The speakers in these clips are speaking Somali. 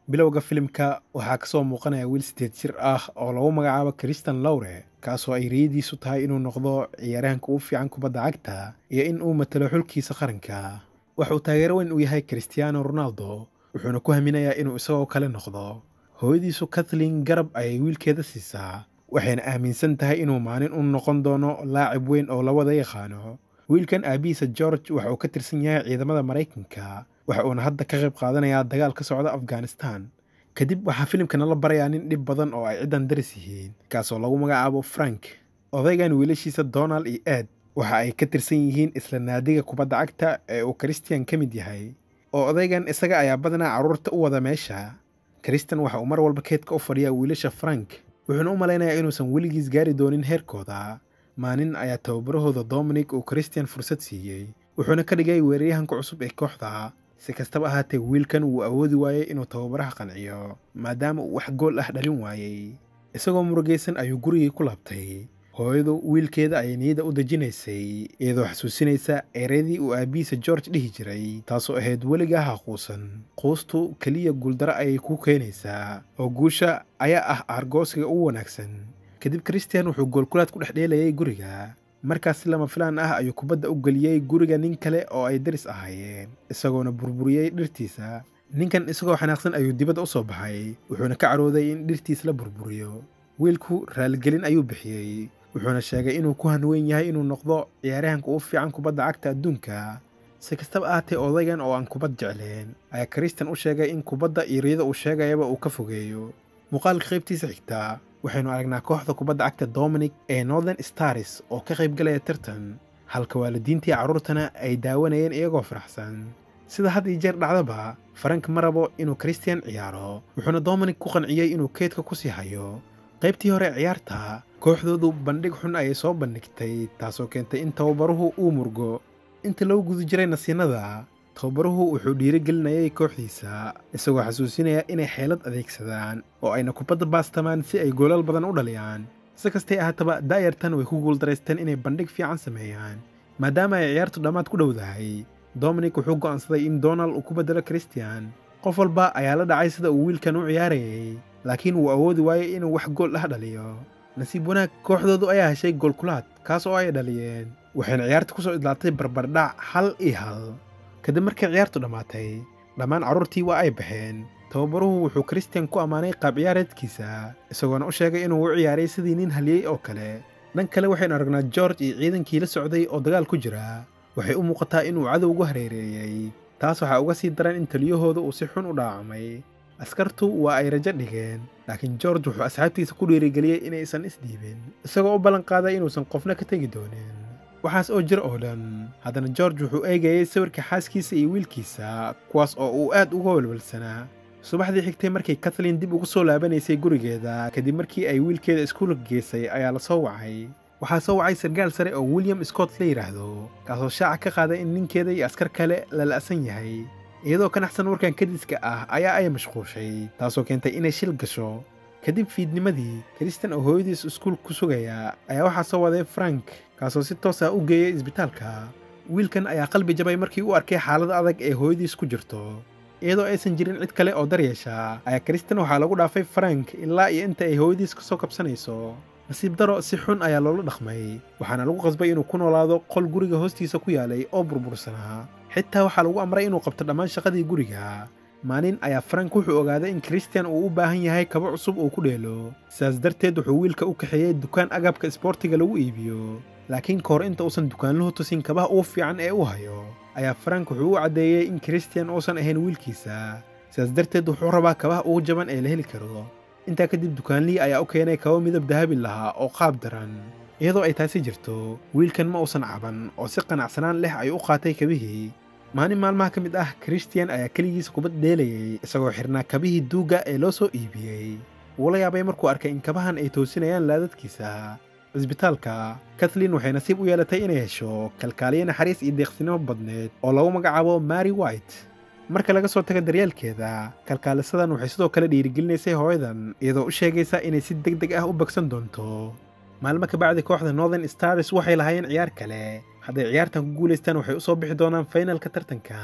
bilowga filimka waxaa kasoo muuqanaya wiil sideed jir ah oo lagu magacaabo christian lowre kaasoo ay riyadiisu tahay inuu noqdo ciyaaryahanka ugu fiican kubadda cagta iyo in uu matalo xulkiisa qaranka waxa uu taageero weyn u yahay christiano ronaldo wuxuuna ku haminayaa inuu isagoo kale noqdo hooyadiisu kathleen garab ayay wiilkeeda siisaa waxayna aaminsan tahay inuu maalin u noqon doono laacib weyn oo la wada yaqaano wiilkan aabihiisa george waxa uu ka tirsan yahay ciidamada maraykanka waxa uuna hadda ka qayb qaadanayaa dagaal ka socda afghanistan kadib waxaa filimkana la barayaa nin dhib badan oo ay ciddan daris yihiin kaasoo lagu magacaabo frank odaygan wiilashiisa donald iyo ed waxa ay ka tirsan yihiin isla naadiga kubadda cagta ee uu christian ka mid yahay oo odaygan isaga ayaa badanaa carruurta u wada meesha christian waxa uu mar walba keedka u fadhiyaa wiilasha frank wuxuuna u malaynayaa inuusan weligiis gaari doonin heerkooda maalin ayaa tababarahooda dominic uu christian fursad siiyey wuxuuna ka dhigay weeraryahanka cusub ee kooxda si kastaba ahaatee wiilkan wuu awoodi waayey inuu tababaraha qanciyo maadaama uu wax gool ah dhalin waayey isagoo murugaysan ayuu gurigii ku laabtay hooyadu wiilkeeda ayay niyada u dejinaysay iyadoo xasuusinaysa ereydii uu aabbihiisa george dhihi jiray taasoo ahayd weligaa ha quusan quustu keliya guuldaro ayay kuu keenaysaa oo guusha ayaa ah aargoosiga ugu wanaagsan kadib christian wuxuu goolkulaad ku dhex dheelayay guriga markaas si lama filaan ah ayuu kubadda u geliyey guriga nin kale oo ay daris ahaayeen isagoona burburiyey dhirtiisa ninkan isagoo xanaaqsan ayuu dibadda u soo baxay wuxuuna ka carooday in dhirtiis la burburiyo wiilku raaligelin ayuu bixiyey wuxuuna sheegay inuu ku hanweyn yahay inuu noqdo ciyaaryahanka ugu fiican kubadda cagta adduunka si kastaba ahaatee odaygan oo aan kubad jecleen ayaa christian u sheegay in kubadda iyo riyada uu sheegayaba uu ka fogeeyo muuqaalka qaybtiisa xigtaa waxaynu aragnaa kooxda kubadda cagta dominic ee northern stars oo ka qayb galaya tartan halka waalidiintii carruurtana ay daawanayeen iyagoo faraxsan sida had iyo jeer dhacdaba farank ma rabo inuu christian ciyaaro wuxuuna dominic ku qanciyey inuu keedka ku sii hayo qaybtii hore ciyaarta kooxdoodu bandhig xun ayay soo bandhigtay taasoo keentay in tababaruhu uu murgo inta lagu guda jiray nasiinada tababaruhu wuxuu dhiirigelinayay kooxdiisa isagoo xasuusinaya inay xeelad adeegsadaan oo ayna kubadda baastamaan si ay goolal badan u dhaliyaan si kastay ahaataba daayartan way ku guuldaraysteen inay bandhig fiican sameeyaan maadaama ay ciyaartu dhammaad ku dhowdahay dominic wuxuu go'aansaday in donald uu ku beddelo christian qof walba ayaa la dhacay sida uu wiilkan u ciyaarayay laakiin wuu awoodi waayey inuu wax gool ah dhaliyo nasiib wanaag kooxdoodu ayaa heshay goolkulaad kaas oo ay dhaliyeen waxayna ciyaarta ku soo idlaatay barbardhac hal iyo hal kadib markay ciyaartu dhammaatay dhammaan carruurtii waa ay baxeen tababaruhu wuxuu christian ku ammaanay qaab ciyaareedkiisa isagoona u sheegay inuu u ciyaaray sidii nin haliyey oo kale dhan kale waxaynu aragnaa george iyo ciidankii la socday oo dagaal ku jira waxay u muuqataa inuu cadow ugu hareereeyey taas waxaa uga sii daran in taliyahooda uu si xun u dhaacamay askartu waa ay rajo dhigeen laakiin george wuxuu asxaabtiisa ku dhiirigeliyey inaysan isdhiibin isagoo u ballanqaaday inuusan qofna ka tegi doonin waxaas oo jir oo dhan haddana george wuxuu eegayey sawirka xaaskiisa iyo wiilkiisa kuwaas oo uu aad uga walwalsanaa subaxdii xigtay markay kathleen dib ugu soo laabanaysay gurigeeda kadib markii ay wiilkeeda iskuulka geysay ayaa la soo wacay waxaa soo wacay sargaal sare oo william scott la yidhaahdo kaasoo shaaca ka qaaday in ninkeeda iyo askar kale la la'san yahay iyadoo ka naxsan warkan kadiska ah ayaa ay mashquushay taasoo keentay inay shil gasho kadib fiidnimadii christian oo hooyadiis iskuul ku sugaya ayaa waxaa soo waday frank kaasoo si toos ah u geeyay isbitaalka wiilkan ayaa qalbi jabay markii uu arkay xaalada adag ee hooyadiis ku jirto iyadoo aysan jirin cid kale oo daryeesha ayaa christian waxaa lagu dhaafay frank ilaa iyo inta ay hooyadiis ka soo kabsanayso nasiib daro si xun ayaa loola dhaqmay waxaana lagu qasbay inuu ku noolaado qol guriga hoostiisa ku yaalay oo burbursanaa xitaa waxaa lagu amray inuu qabto dhammaan shaqadii guriga maalin ayaa frank wuxuu ogaaday in christian uu u baahan yahay kabo cusub uu ku dheelo sidaas darteed wuxuu wiilka u kaxeeyey dukaan agabka isboortiga lagu iibiyo laakiin ka hor inta uusan dukaanluhu tusin kabaha ugu fiican ee u hayo ayaa frank wuxuu u caddeeyey in christian uusan ahayn wiilkiisa sidaas darteed wuxuu rabaa kabaha ugu jaban ee la heli karo intaa kadib dukaanlihii ayaa u keenay kabo midab dahabi lahaa oo qaab daran iyadoo ay taasi jirto wiilkan ma uusan caban oo si qanacsanaan leh ayuu u qaatay kabihii maalin maalmaha ka mid ah christian ayaa keligiisa kubad dheelayay isagoo xirnaa kabihii duugga ee loo soo iibiyey wuu la yaabay markuu arkay in kabahan ay toosinayaan laadadkiisa cisbitaalka kathleen waxay nasiib u yeelatay inay hesho kalkaaliye naxariis iyo deeqsinimo badneed oo lagu magacaabo mary white marka laga soo taga daryeelkeeda kalkaalisadan waxay sidoo kale dhiirigelinaysay hooyadan iyadoo u sheegaysa inay si deg deg ah u bagsan doonto maalmo ka bacdi kooxda northern stars waxay lahaayeen ciyaar kale hadday ciyaartan ku guulaystaan waxay u soo bixi doonaan faynalka tartanka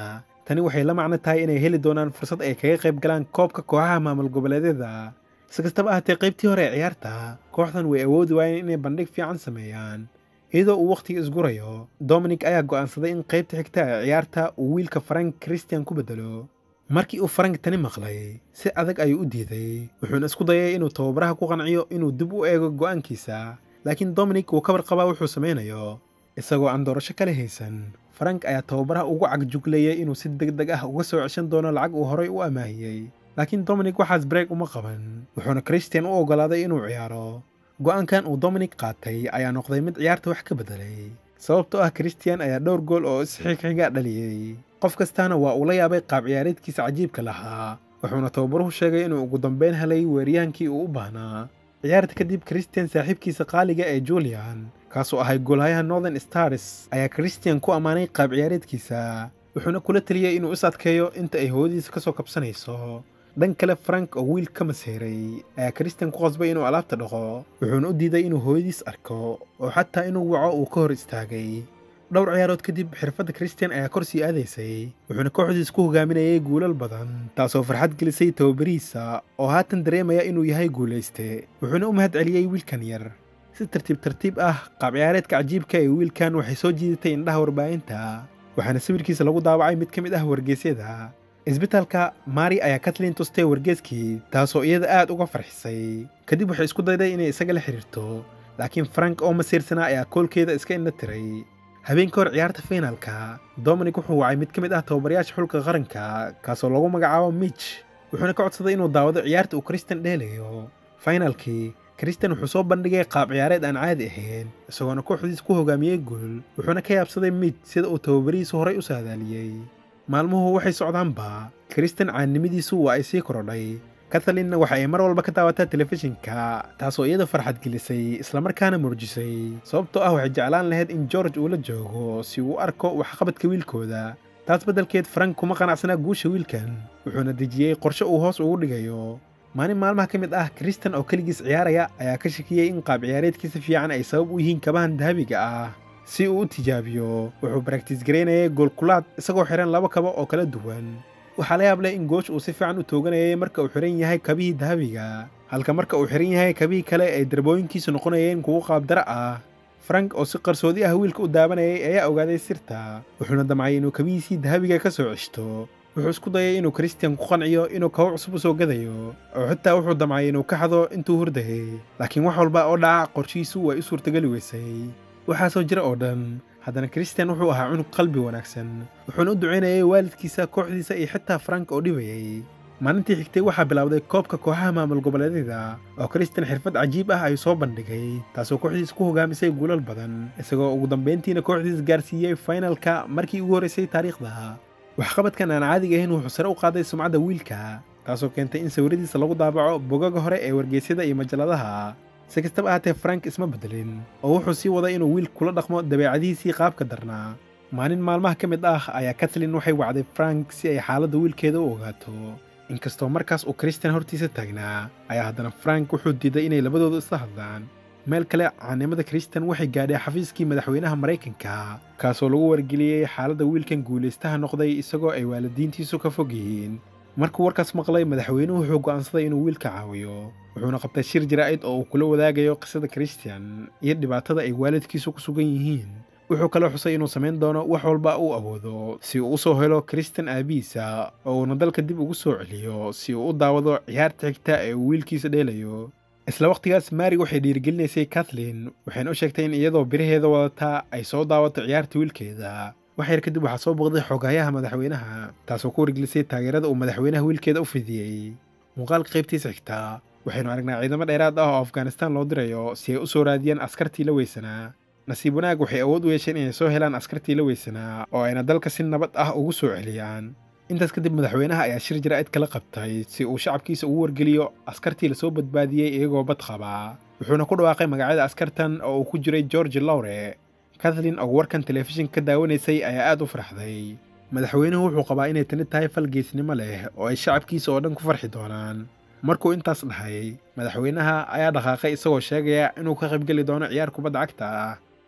tani waxay la macno tahay inay heli doonaan fursad ay kaga qayb galaan koobka kooxaha maamul goboleedyada si kastaba ahaatee qaybtii hore ee ciyaarta kooxdan way awoodi waayeen inay bandhig fiican sameeyaan iyadoo uu wakhtiga isgurayo dominic ayaa go'aansaday in qaybta xigta ee ciyaarta uu wiilka farank christian ku bedelo markii uu farank tani maqlay si adag ayuu u diiday wuxuuna isku dayay inuu tababaraha ku qanciyo inuu dib u eego go'aankiisa laakiin dominic wuu ka warqabaa wuxuu samaynayo isagoo aan doorasho kale haysan farank ayaa tababaraha ugu cagjuglayay inuu si deg deg ah uga soo ceshan doono lacag uu horay u amaahiyey laakiin dominic waxaas breeg uma qaban wuxuuna christian u oggolaaday inuu ciyaaro go'aankan uu dominic qaatay ayaa noqday mid ciyaarta wax ka beddelay sababtoo ah christian ayaa dhowr gool oo isxigxiga dhaliyey qof kastaana waa uu la yaabay qaab ciyaareedkiisa cajiibka lahaa wuxuuna tababaruhu sheegay inuu ugu dambayn helay weeriyaankii uu u baahnaa ciyaarta kadib christian saaxiibkiisa qaaliga ee julian kaasoo ahay goolhayaha northern stars ayaa christian ku ammaanay qaab ciyaareedkiisa wuxuuna kula teliyey inuu is adkeeyo inta ay hooyadiisa ka soo kabsanayso dhan kale frank oo wiil ka maseeray ayaa christian ku qasbay inuu alaabta dhaqo wuxuuna u diiday inuu hooyadiis arko oo xataa inuu waco uu ka hor istaagay dhowr ciyaarood kadib xirfadda christian ayaa kor sii aadaysay wuxuuna kooxdiis ku hogaaminayay guulal badan taasoo farxad gelisay tababarihiisa oo haatan dareemaya inuu yahay guulayste wuxuuna u mahad celiyey wiilkan yar si tartiib tartiib ah qaab ciyaareedka cajiibka ee wiilkan waxay soo jiidatay indhaha warbaahinta waxaana sawirkiisa lagu daawacay mid ka mid ah wargeysyada isbitaalka mari ayaa katlin tustay wargeeskii taasoo iyada aad uga farxisay kadib waxay isku dayday inay isaga la xidhiirto laakiin frank oo masiirsanaa ayaa koolkeeda iska indha tiray habeenka hor ciyaarta fiinaalka dominic wuxuu wacay mid ka mid ah tababarayaasha xulka qaranka kaasoo lagu magacaabo mitch wuxuuna ka codsaday inuu daawado ciyaarta uu christian dheelayo fainaalkii christian wuxuu soo bandhigay qaab ciyaareed aan caadi ahayn isagoona kooxdiis ku hogaamiyey guul wuxuuna ka yaabsaday mitch sida uu tababarihiisu horay u saadaaliyey maalmuhu waxay socdaanba christian caannimadiisu waa ay sii korodhay kathalinna waxa ay mar walba ka daawataa telefishinka taasoo iyada farxad gelisay islamarkaana murjisay sababtoo ah waxay jeclaan lahayd in george uu la joogo si uu u arko waxqabadka wiilkooda taas beddelkeed frank kuma qanacsanaa guusha wiilkan wuxuuna dejiyey qorshe uu hoos ugu dhigayo maalin maalmaha ka mid ah christian oo keligiis ciyaaraya ayaa ka shakiyey in qaab ciyaareedkiisa fiican ay sabab u yihiin kabahan dahabiga ah si uu u tijaabiyo wuxuu baraktiis garaynayay goolkulaad isagoo xihan laba kabo oo kala duwan waxaa la yaab leh in goosh uu si fiican u tooganayay marka uu xihan yahay kabihii dahabiga halka marka uu xihan yahay kabihii kale ay darbooyinkiisu noqonayeen kuwo qaabdara ah frank oo si qarsoodi ah wiilka u daabanayay ayaa ogaaday sirta wuxuuna damcay inuu kabihiisii dahabiga ka soo ceshto wuxuu isku dayay inuu christian ku qanciyo inuu kabo cusub u soo gadayo oo xitaa wuxuu damcay inuu ka xado intuu hurdayay laakiin wax walba oo dhaca qorshihiisu way u suurtageli weysay waxaasoo jira oo dhan haddana christian wuxuu ahaa cunug qalbi wanaagsan wuxuuna u ducaynayay waalidkiisa kooxdiisa iyo xitaa frank oo dhibayay maalintii xigtay waxaa bilowday koobka kooxaha maamul goboleedyada oo christian xirfad cajiib ah ayuu soo bandhigay taasoo kooxdiis ku hogaamisay guulal badan isagoo ugu dambayntiina kooxdiis gaarsiiyey fainalka markii ugu horraysay taariikhda waxqabadkan aan caadiga ahayn wuxuu sare u qaaday sumcadda wiilka taasoo keentay in sawiradiisa lagu daabaco bogaga hore ee wargeysyada iyo majalladaha si kastaba ahaatee frank isma beddelin oo wuxuu sii waday inuu wiil kula dhaqmo dabeecadihiisii qaabka darnaa maalin maalmaha ka mid ah ayaa katlin waxay wacday frank si ay xaaladda wiilkeeda u ogaato inkastoo markaas uu christian hortiisa taagnaa ayaa haddana frank wuxuu diiday inay labadoodu isla hadlaan meel kale caanimada christian waxay gaadhay xafiiskii madaxweynaha maraykanka kaasoo lagu wargeliyey xaaladda wiilkan guulaystaha noqday isagoo ay waalidiintiisu ka fog yihiin markuu warkaas maqlay madaxweynuhu wuxuu go'aansaday inuu wiilka caawiyo wuxuuna qabtay shir jaraa'id oo uu kula wadaagayo qisada christian iyo dhibaatada ay waalidkiisu ku sugan yihiin wuxuu kaloo xusay inuu samayn doono wax walba uu awoodo si uu u soo helo christian aabihiisa oo uuna dalka dib ugu soo celiyo si uu u daawado ciyaarta xigta ee uu wiilkiisa dheelayo isla wakhtigaas mari waxay dhiirigelinaysay kathleen waxayna u sheegtay in iyadoo biraheeda wadataa ay soo daawato ciyaarta wiilkeeda wax yar kadib waxaa soo booqday xogayaha madaxweynaha taasoo ku wargelisay taageerada uu madaxweynaha wiilkeeda u fidiyey muuqaalka qaybtiisa xigtaa waxaynu aragnaa ciidamo dheeraad ah oo afghanistaan loo dirayo si ay u soo raadiyaan askartii la weysanaa nasiib wanaag waxay awood u yeesheen inay soo helaan askartii la weysanaa oo ayna dalka si nabad ah ugu soo celiyaan intaas kadib madaxweynaha ayaa shir jaraa'id kala qabtay si uu shacabkiisa ugu wargeliyo askartii lasoo badbaadiyey iyagoo bad qabaa wuxuuna ku dhawaaqay magacyada askartan oo uu ku jiray george lowre kathleen oo warkan telefishinka ka daawanaysay ayaa aad u farxday madaxweynuhu wuxuu qabaa inay tani tahay fal geesnimo leh oo ay shacabkiisa oo dhan ku farxi doonaan markuu intaas dhahay madaxweynaha ayaa dhaqaaqay isagoo sheegaya inuu ka qaybgeli doono ciyaar kubadda cagta ah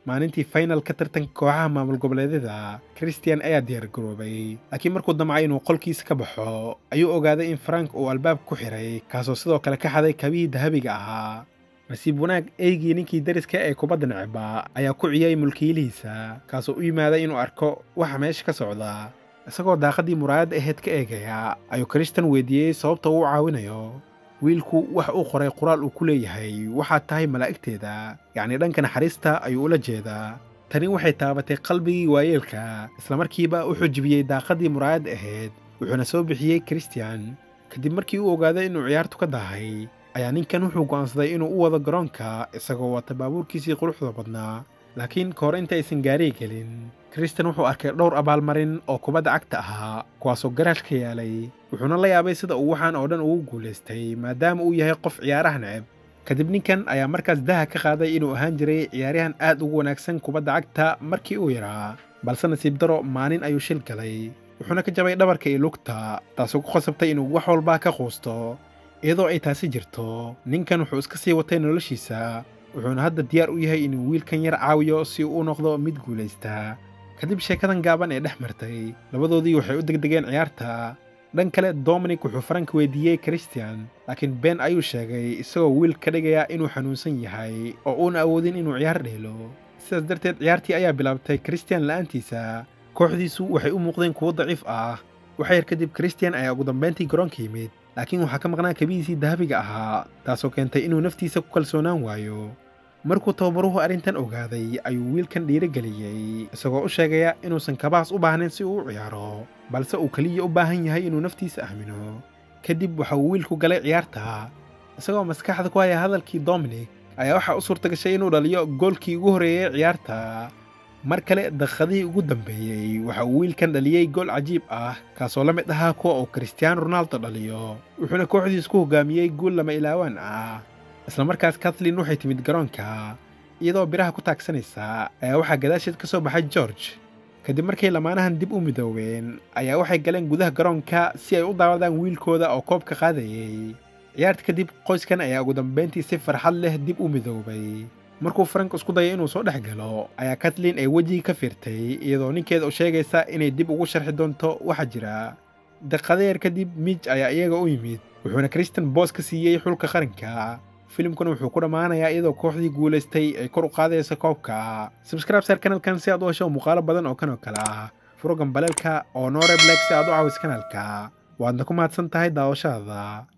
maalintii finalka tartanka kooxaha maamul goboleedyada christian ayaa diyaargaroobay laakiin markuu damcay inuu qolkiisa ka baxo ayuu ogaaday in frank uu albaab ku xiray kaasoo sidoo kale ka xaday kabihii dahabiga ahaa nasiib wanaag eygii ninkii dariska ee kubadda necba ayaa ku ciyay mulkiilihiisa kaasoo u yimaaday inuu arko waxa meesha ka socda isagoo daaqaddii muraayadda aheyd ka eegaya ayuu krishtan weydiiyey sababta uu u caawinayo wiilku wax uu qoray qoraal uu ku leeyahay waxaad tahay malaa'igteeda yacnii dhanka naxariista ayuu ula jeedaa tani waxay taabatay qalbigii waayeelka islamarkiiba wuxuu jibiyey daaqaddii muraayadda ahayd wuxuuna soo bixiyey kristian kadib markii uu ogaaday inuu ciyaartu ka dahay ayaa ninkan wuxuu go'aansaday inuu u wado garoonka isagoo wata baabuurkiisii quruxda badnaa laakiin ka hor inta aysan gaariga gelin kristan wuxuu arkay dhowr abaalmarin oo kubadda cagta ahaa kuwaasoo garaash ka yaalay wuxuuna la yaabay sida uu waxaan oo dhan ugu guulaystay maadaama uu yahay qof ciyaaraha neceb kadib ninkan ayaa markaas daha ka qaaday inuu ahaan jiray ciyaaryahan aad ugu wanaagsan kubadda cagta markii uu yaraa balse nasiib daro maalin ayuu shil galay wuxuuna ka jabay dhabarka iyo lugta taasoo ku khasabtay inuu wax walbaa ka quusto iyadoo ay taasi jirto ninkan wuxuu iska sii watay noloshiisa wuxuuna hadda diyaar u yahay inuu wiilkan yar caawiyo si uu u noqdo mid guulaysta kadib sheekadan gaaban ee dhex martay labadoodii waxay u degdegeen ciyaarta dhan kale dominic wuxuu faranka weydiiyey christian laakiin ben ayuu sheegay isagoo wiil ka dhigaya inuu xanuunsan yahay oo uuna awoodin inuu ciyaar dheelo sidaas darteed ciyaartii ayaa bilaabtay christian la'aantiisa kooxdiisu waxay u muuqdeen kuwo daciif ah waxa yar kadib christian ayaa ugu dambayntii garoonka yimid laakiin waxaa ka maqnaa kabihiisii dahabiga ahaa taasoo keentay inuu naftiisa ku kalsoonaan waayo markuu tababaruhu arrintan ogaaday ayuu wiilkan dhiirigeliyey isagoo u sheegaya inuusan kabahaas u baahnayn si uu u ciyaaro balse uu keliya u baahan yahay inuu naftiisa aamino kadib waxa uu wiilku galay ciyaarta isagoo maskaxda ku haya hadalkii dominic ayaa waxaa u suurta gashay inuu dhaliyo goolkii ugu horreeyey ciyaarta mar kale daqiiqadihii ugu dambeeyey waxa uu wiilkan dhaliyey gool cajiib ah kaasoo la mid ahaa kuwa uu kristiaano ronaldo dhaliyo wuxuuna kooxdiis ku hogaamiyey guul lama ilaawaan ah isla markaas kathleen waxay timid garoonka iyadoo biraha ku taagsanaysa ayaa waxaa gadaasheed ka soo baxay george kadib markay lamaanahan dib u midoobeen ayaa waxay galeen gudaha garoonka si ay u daawadaan wiilkooda oo koobka qaadayey ciyaarta kadib qoyskan ayaa ugu dambayntii si farxad leh dib u midoobay markuu frank isku dayay inuu soo dhex galo ayaa kathleen ay wejigii ka fiirtay iyadoo ninkeeda u sheegaysa inay dib ugu sharxi doonto waxa jira daqiiqadeer kadib mij ayaa iyaga u yimid wuxuuna kristan boos ka siiyey xulka qaranka filimkuna wuxuu ku dhammaanayaa iyadoo kooxdii guulaystay ay kor u qaadaysa koobka sabscribe sar kanalkan si aad u hesho muuqaalo badan oo kan oo kale ah furo gambaleelka oo noore black si aad u caawis kanalka waadna ku mahadsan tahay daawashadaada